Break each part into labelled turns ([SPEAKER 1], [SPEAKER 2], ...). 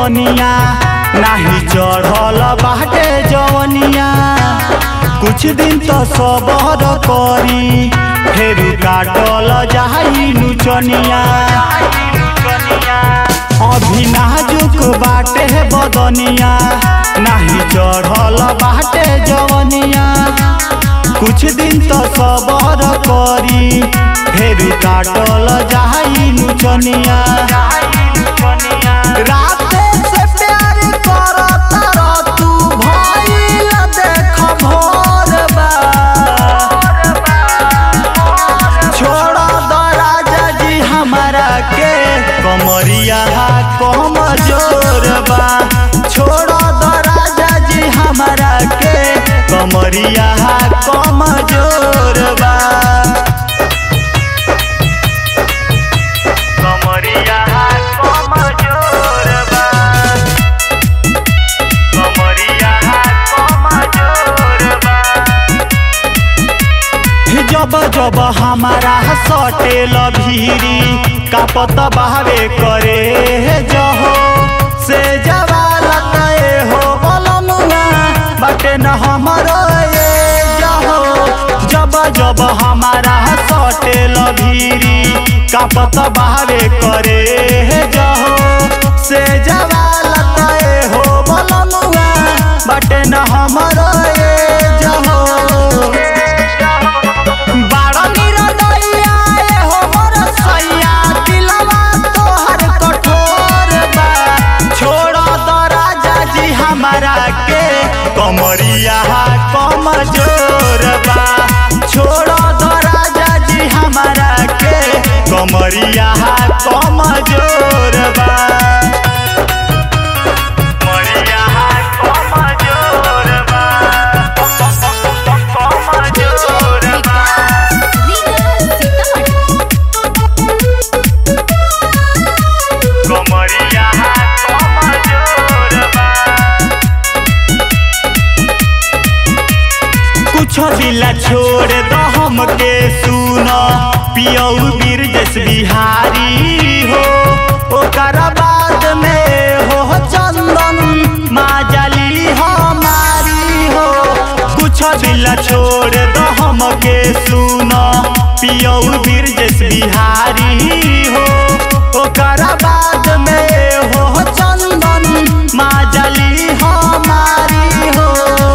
[SPEAKER 1] बदनिया नाही चढ़ल बाटे जवनिया कुछ दिन तो सबर करी फेर काटल जाई नुचनिया अभी नाजुक बाटे बदनिया नाही चढ़ल बाटे जवनिया कुछ दिन तो सबर करी फेर काटल जाई नुचनिया राते से प्यार करत रह तू भइल देख भोर बा छोड़ दो राजा जी हमारा के कमरिया कम जोर बा छोड़ दो राजा जी हमारा के कमरिया कम जोर बा कमरिया कम जोर बा कमरिया कम जोर बा जब जब हमारा सटेल भीरी कापत बहावे करे जहो से जवालत ए हो बलमुआ बटे न हमरो ये जहो जब जब हमारा सटेल भीरी कापत बहावे करे जहो से जवालत ए हो बलमुआ बटे न हमरो ये जहो बाड़ा निरदैया ए हो मोर सैया दिलवा तोहर कठोर बा छोड़ द राजा जी हमारा के कमरिया कम जोर बा छोड़ द राजा जी हमारा के कमरिया कम जोर बा कमरिया कम जोर बा कम जोर बा कमरिया कम जोर बा कुछ दिला छोड़ दो हमके सुन पियऊ बीर जस बिहारी हो ओकर बाद में हो चंदन माजली हमारी हो कुछ दिला छोड़ दो हमके सुन पियऊ बीर जस बिहारी हो ओकर बाद में हो चंदन माजली हमारी हो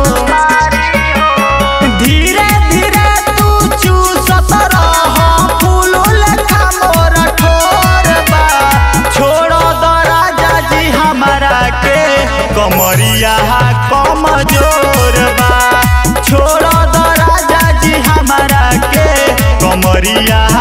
[SPEAKER 1] धीरे धीरे तू चूसत रह फूल लेखा मोर ठोर बा छोड़ दो राजा जी हमारा के कमरिया कम जोर बा छोड़ दो राजा जी हमारा के कमरिया